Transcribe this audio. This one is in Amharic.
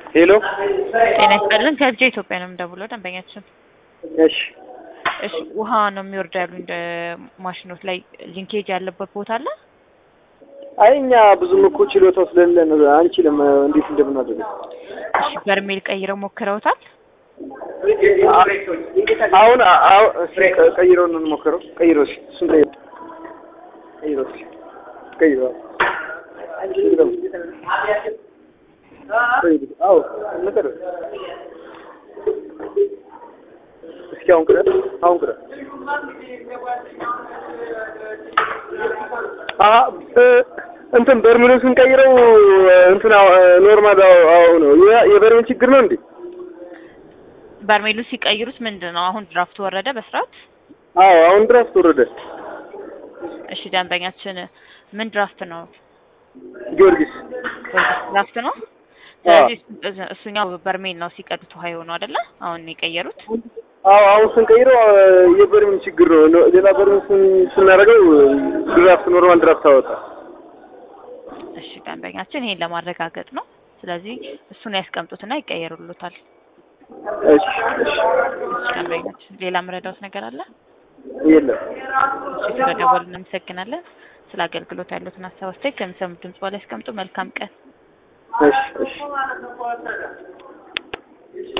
ሄሎ ጤና ይስጥልን ከልጄ ኢትዮጵያ ነው የምደውለው ደንበኛችን እሺ እሺ ውሃ ነው የሚወርደው ያሉኝ እንደ ማሽኖት ላይ ሊንኬጅ ያለበት ቦታ አለ አይ እኛ ብዙም እኮ ችሎታው ስለሌለን አንችልም እንዴት እንደምናደርግ እሺ በርሜል ቀይረው ሞክረውታል አሁን አሁን እስኪ ቀ- ቀይረው ነው እንሞክረው ቀይረው እስኪ እሱን ቀይረው ቀይረው እስኪ ቀይረው ቀይረው አዎ እንቀር እስኪ አሁን ቅረብ አሁን ቅረብ አ እ- እንትን በርሜሉን ስንቀይረው እንትን ኖርማል አዎ ነው የ- የበርሜል ችግር ነው እንዴ በርሜሉ ሲቀይሩት ምንድን ነው አሁን ድራፍት ወረደ በስርዓት አዎ አሁን ድረስ ወረደ እሺ ደንበኛችን ምን ድራፍት ነው ጊዮርጊስ ድራፍት ነው ስለዚህ እሱ- እሱኛው በርሜል ነው ሲቀዱት ውሃ የሆነው አይደለ አሁን የቀየሩት አዎ አሁን ስንቀይረው የበርሜል ችግር ነው ለ- ሌላ በርሜል ስን- ስናደርገው ድራፍት ኖርማል ድራፍት አወጣ እሺ ደንበኛችን ይሄን ለማረጋገጥ ነው ስለዚህ እሱን ያስቀምጡትና ይቀየሩሉታል እሺ እሺ እሺ ደንበኛችን ሌላ ምረዳውት ነገር አለ የለም እሺ ስለደወሉ እናመሰግናለን ስለ አገልግሎት ያሉትን ሀሳብ አስተያየት ከሚሰሙት ድምጽ በላይ ያስቀምጡ መልካም ቀን እሺ እሺ